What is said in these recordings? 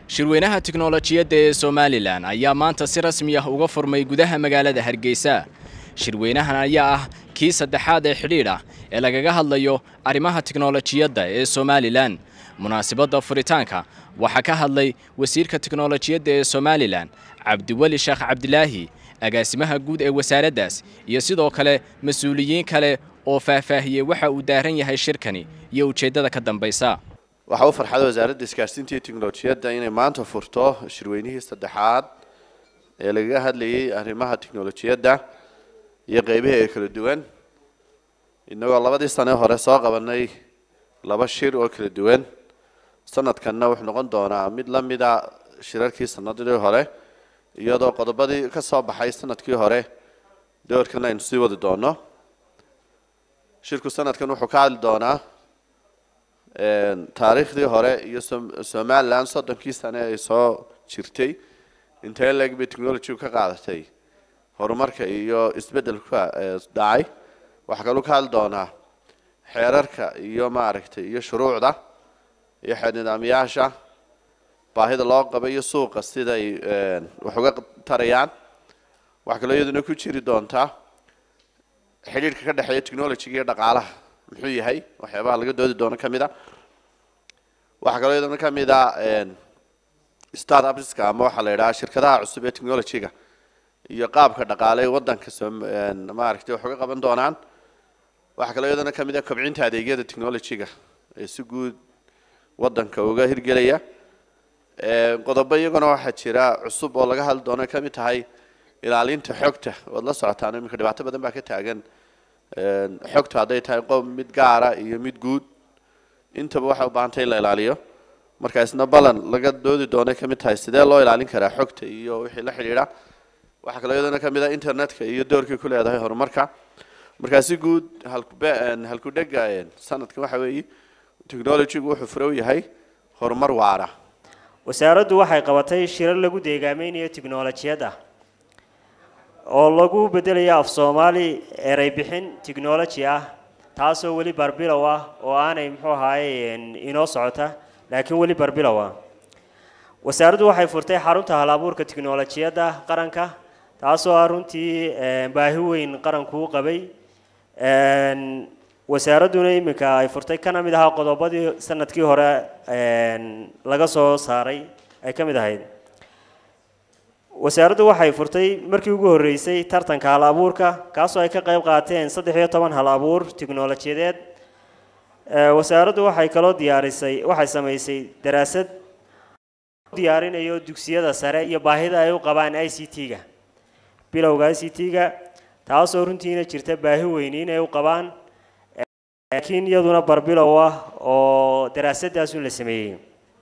shirweynaha tiknolojiyadda ee somalilan ayaa maanta si rasmi ah uga furmay gudaha magaalada hargeysa shirweynahan ayaa ah kii saddexaad ee xidhiidh ah ee lagaga hadlayo arrimaha tiknolojiyadda ee somalilan munaasabadda furitaanka waxaa ka hadlay wasiirka tiknolojiyadda ee somalilan cabdiweli sheekh cabdilaahi agaasimaha guud ee wasaaraddaas iyo sidoo kale mas-uuliyiin kale oo faahfaahiyey waxa uu daaran yahay shirkani iyo ujeeddada ka dambaysa waxaa u farxada wasaaradda isgaarsiinta iyo tiknolojiyadda inay maanta furto shirweynihii saddexaad ee lagaga hadlayay arrimaha tiknolojiyadda iyo qeybaha ee kala duwan innagoo labadii sane hore soo qabanay laba shir oo kala duwan sanadkanna wuxuu noqon doonaa mid la mida shirarkii sanadii hore iyadoo qodobadii ka soo baxay sanadkii hore doorkan aynu sii wadi doono shirku sanadkan wuxuu ka hadli doonaa taariikhdii hore iyo somalilan soddonkii sane ay soo jirtay intee leeg bay technology ka qaadatay horumarka iyo isbeddelka dhacay waxaa kaluu ka hadli doonaa xeerarka iyo maaragtay iyo shuruucda iyo xeer nidaamyaasha baahida loo qaba iyo suuqa siday wax uga tarayaan waxaa kaloo iyaduna ku jiri doontaa xidhiidhka ka dhexeeya technologyga iyo dhaqaalaha muxuu yahay waxyaabaha laga doodi doono ka mid a waxaa kaloo iyaduna ka mid a start upska ama waxaa la yidhaha shirkadaha cusub ee technologyga iyo qaabka dhaqaale ee waddanka maaragtay wax uga qaban doonaan waxaa kaloo iyaduna ka mid a kobcinta adeegyada technologyga ee si guud waddanka uga hirgelaya qodobo iyaguna waxaa jira cusub oo laga hadli doono ka mid tahay ilaalinta xogta waad la socotaan iminka dhibaato badan baa ka taagan xogta hadday tahay qof mid gaara iyo mid guud intaba waxay u baahantay in la ilaaliyo marka isna balan laga doodi doonay ka mid tahay sidee loo ilaalin karaa xogta iyo wixii la xidhiidha waxaa kaloo iyadana ka mid ah internetka iyo doorkii ku leedahay horumarka markaa si guud halkudhega sanadkan waxa weeye technologygu wuxuu furow yahay horumar waara wasaaraddu waxay qabatay shirar lagu deegaameynayo tiknolojiyadda oo lagu bedelayo af soomaali erey bixin technology ah taasoo weli barbilow ah oo aanay muxuu ahaaye inoo socota laakiin weli barbilow ah wasaaraddu waxay furtay xarunta hal abuurka tiknolojiyadda qaranka taasoo ah runtii baahi weyn qaranku u qabay wasaaradduna iminka ay furtay kana mid ahaa qodobadii sanadkii hore laga soo saaray ay ka mid ahayd wasaaraddu waxay furtay markii ugu horreysay tartanka hal abuurka kaasoo ay ka qayb qaateen saddex iyo toban hal abuur tiknolojiyadeed wasaaraddu waxay kaloo diyaarisay waxay samaysay daraasad diyaarinayo dugsiyada sare iyo baahida ay u qabaan i c t-ga bilowga i c t-ga taasoo runtiina jirta baahi weyni inay u qabaan laakiin iyaduna barbilow ah oo daraasadaasun la sameeyey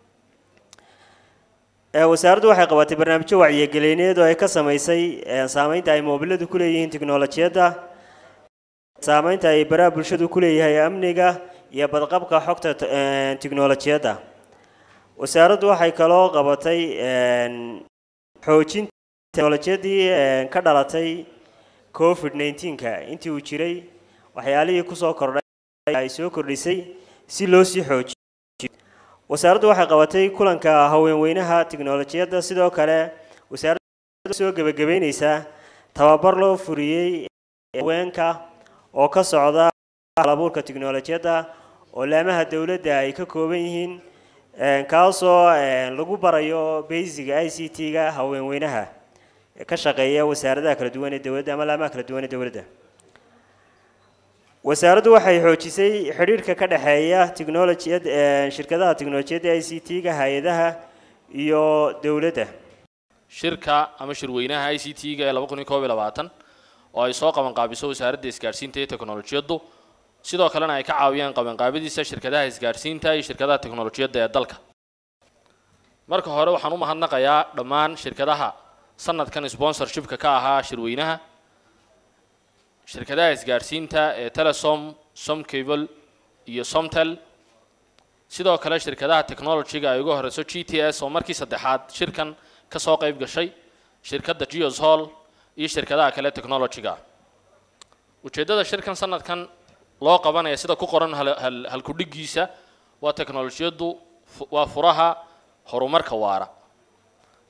wasaaraddu waxay qabatay barnaamijyo wacyigelineed oo ay ka samaysay saameynta ay moobiladu ku leeyihiin tiknolojiyadda saameynta ay baraha bulshadu ku leeyahay amniga iyo badqabka xogta tiknolojiyadda wasaaraddu waxay kaloo qabatay xoojinta teknolojiyadii ka dhalatay covid nneteen-ka intii uu jiray waxyaalihii kusoo kordhay ay soo kordhisay si loo sii xoojiyo wasaaraddu waxay qabatay kulanka haweenweynaha tiknolojiyadda sidoo kale wasaaraddu soo gebagabeyneysaa tababar loo furiyey haweenka oo ka socda halabuurka tiknolojiyadda oo laamaha dowladda ay ka kooban yihiin kaasoo lagu barayo baysiga i c t-ga haweenweynaha ka shaqeeya wasaaradaha kala duwan ee dowladda ama laamaha kala duwan ee dowladda wasaaraddu waxay xoojisay xidhiidhka ka dhexeeya technolojiyad shirkadaha tiknolojiyadda i c t-ga hay-adaha iyo dowladda shirka ama shirweynaha i c t-ga ee laba kun iyo koob iyo labaatan oo ay soo qabanqaabiso wasaaradda isgaadhsiinta iyo teknolojiyaddu sidoo kalena ay ka caawiyaan qabanqaabadiisa shirkadaha isgaadhsiinta iyo shirkadaha teknolojiyadda ee dalka marka hore waxaan u mahadnaqayaa dhammaan shirkadaha sanadkan sponsorshipka ka ahaa shirweynaha shirkadaha isgaadhsiinta ee telesom somcable iyo somtel sidoo kale shirkadaha technologyga ay uga horeyso g t s oo markii saddexaad shirkan ka soo qayb gashay shirkadda geos hall iyo shirkadaha kale technologyga ujeeddada shirkan sanadkan loo qabanaya sida ku qoran halkudhigiisa waa teknolojiyaddu waa furaha horumarka waara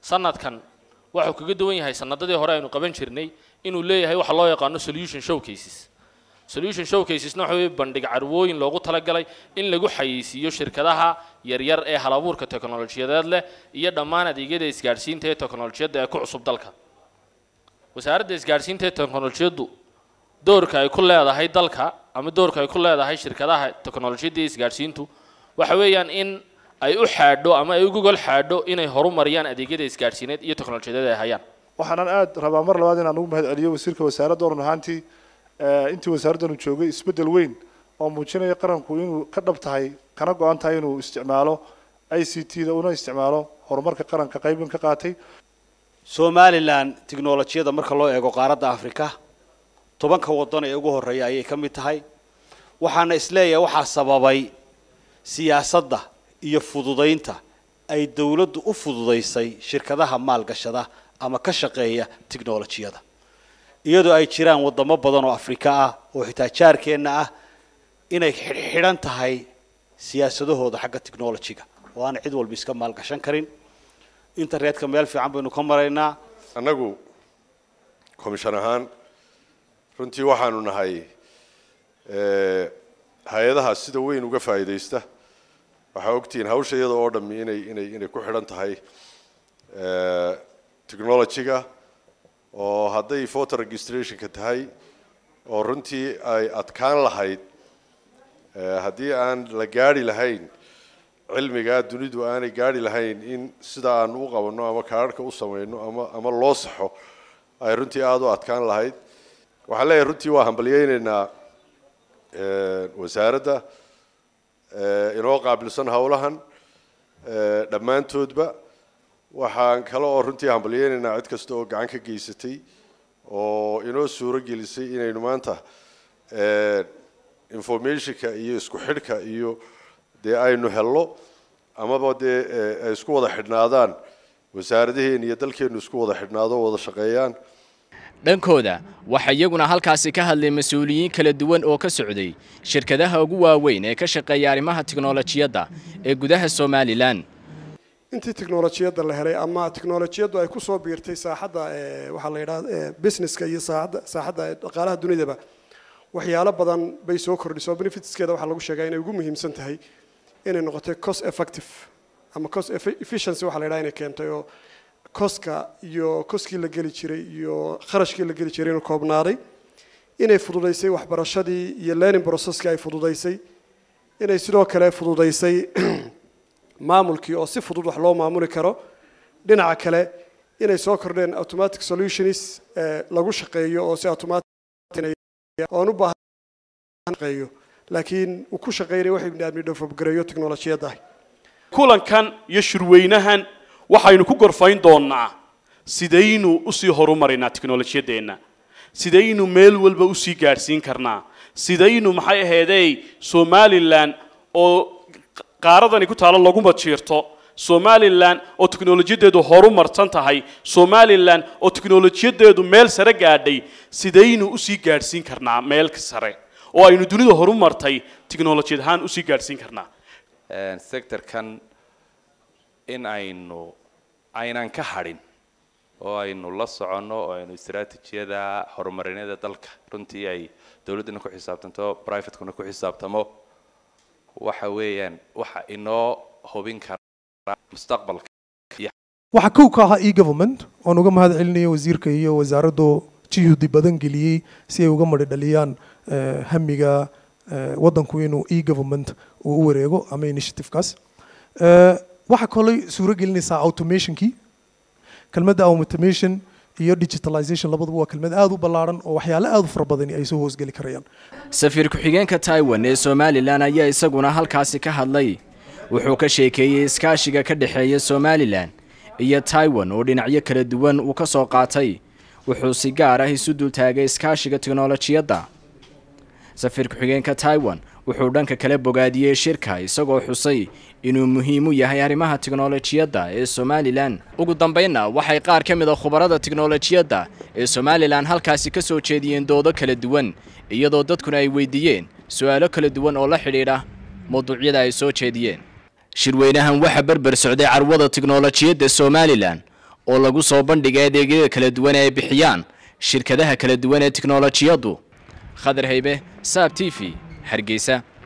sanadkan wuxuu kaga duwan yahay sanadadii hore aynu qaban jirnay inuu leeyahay waxa loo yaqaano solution showcases solution showcasesna waxa weeye bandhig carwooyin loogu talagalay in lagu xayeysiiyo shirkadaha yaryar ee halabuurka teknolojiyadeed leh iyo dhammaan adeegyada isgaadhsiinta ee teknolojiyadda ee ku cusub dalka wasaaradda isgaadhsiinta ee teknolojiyaddu doorka ay ku leedahay dalka ama doorka ay ku leedahay shirkadaha teknolojiyadda iyo isgaadhsiintu waxa weeyaan in ay u xaadho ama ay u gogol xaadho inay horumariyaan adeegyada isgaadhsiineed iyo teknolojiyadeed ay hayaan waxaanan aada rabaa mar labaad inaan ugu mahad celiyo wasiirka wasaaradda run ahaantii intii wasaaraddanu joogay isbeddel weyn oo muujinaya qaranku inuu ka dhab tahay kana go-an tahay inuu isticmaalo i c t da una isticmaalo horumarka qaranka qaybin ka qaatay somalilan tiknolojiyada marka loo eego qaaradda afrika tobanka waddan ee ugu horreeya ayay ka mid tahay waxaana isleeyahay waxaa sababay siyaasadda iyo fududaynta ay dawladdu u fududaysay shirkadaha maalgashada ama ka shaqeeya tiknolojiyada iyadoo ay jiraan waddamo badan oo afrika ah oo xitaa jaarkeenna ah inay xidhxidhan tahay siyaasadahooda xagga technolojiga oo aan cid walba iska maalgashan karin internetka meel fiican baynu ka maraynaa annagu commission ahaan runtii waxaanu nahay hay-adaha sida weyn uga faa'iidaysta waxaa ogtihiin hawsha iyada oo dhammi inay inay inay ku xidhan tahay technologyga oo hadday voter registrationka tahay oo runtii ay adkaan lahayd haddii aan la gaari lahayn cilmigaa dunidu aanay gaari lahayn in sida aan u qabanno ama kaararhka u samayno ama ama loo saxo ay runtii aada u adkaan lahayd waxaan leeyahay runtii waa hambalyeyneynaa wasaaradda inoo qaabilsan howlahan dhammaantoodba waxaan kale oo runtii hambalyeyneynaa cid kasta oo gacan ka geysatay oo inoo suuro gelisay inaynu maanta informationka iyo isku xidhka iyo dee aynu hello amaba dee ay isku wada xidhnaadaan wasaaradaheena iyo dalkeenu isku wada xidhnaado o wada shaqeeyaan dhankooda waxaa iyaguna halkaasi ka hadlay mas-uuliyiin kala duwan oo ka socday shirkadaha ugu waaweyn ee ka shaqeeya arrimaha tiknolojiyadda ee gudaha somalilan intii tiknolojiyadda la helay ama tiknolojiyaddu ay ku soo biirtay saaxadda waxaa la yidhaha businesska iyo saaxadda saaxadda dhaqaalaha dunidaba waxyaalo badan bay soo kordhisay oo benefitskeeda waxaa lagu sheegaa inay ugu muhiimsan tahay inay noqotay cost effective ama cost efficiency waxaa la yidhaha inay keentay oo koska iyo koskii la geli jiray iyo kharashkii la geli jiray inuu koobnaaday inay fududaysay waxbarashadii iyo learning processkii ay fududaysay inay sidoo kale fududaysay maamulkii oo si fudud wax loo maamuli karo dhinaca kale inay soo kordheen automatic solutions lagu shaqeeyo oo si automatic oon u baahan laakiin uu ku shaqeynaya waxay biniaadmi dhofobgareeyo tiknolojiyadda kulankan iyo shirweynahan waxaynu ku gorfayn doonnaa sidaynu usii horumarinaa tiknolojiyadeenna sidaynu meel walba usii gaadhsiin karnaa sidaynu maxay ahaydey somalilan oo qaaradani ku taalo laguma jiirto somalilan oo tiknolojiyadeedu horu marsan tahay somalilan oo tiknolojiyadeedu meel sare gaadhay sidaynu usii gaadhsiin karnaa meel sare oo aynu dunida horu martay tiknolojiyad ahaan usii gaadhsiin karnaa sectorkan in aynu aynan ka hadhin oo aynu la soconno oo aynu istaraatijiyada horumarineeda dalka runtii ay dowladduna ku xisaabtanto privatekuna ku xisaabtamo waxa weeyaan waxa inoo hubin kara mustaqbalka waxaa kow ka ahaa e-government oon uga mahad celinayo wasiirka iyo wasaaraddu juhdi badan geliyey si ay uga madhi dhaliyaan hamiga waddanku inuu e-government uu u wareego ama initiativekaas waxaa kaloo suuro gelinaysaa automationkii kelmadda automation iyo digitalization labaduba waa kelmad aada u ballaaran oo waxyaale aada u fara badani ay soo hoosgeli karayaan safiir ku-xigeenka taiwan ee somalilan ayaa isaguna halkaasi ka hadlay wuxuu ka sheekeeyey iskaashiga ka dhexeeya somalilan iyo taiwan oo dhinacyo kala duwan uu ka soo qaatay wuxuu si gaar ah isu dultaagay iskaashiga tiknolojiyadda safiir ku-xigeenka taiwan wuxuu dhanka kale bogaadiyey shirka isagoo xusay inuu muhiim u yahay arrimaha tiknolojiyadda ee somalilan ugu dambaynna waxay qaar ka mid a khubarada tiknolojiyadda ee somalilan halkaasi ka soo jeediyeen doodo kala duwan iyadoo dadkuna ay weydiiyeen su-aalo kala duwan oo la xidhiidha mawduucyada ay soo jeediyeen shirweynahan waxaa berber socday carwada tiknolojiyadda somalilan oo lagu soo bandhigay adeegyada kala duwan ee ay bixiyaan shirkadaha kala duwan ee tiknolojiyaddu khadar haybe saab t v hargeysa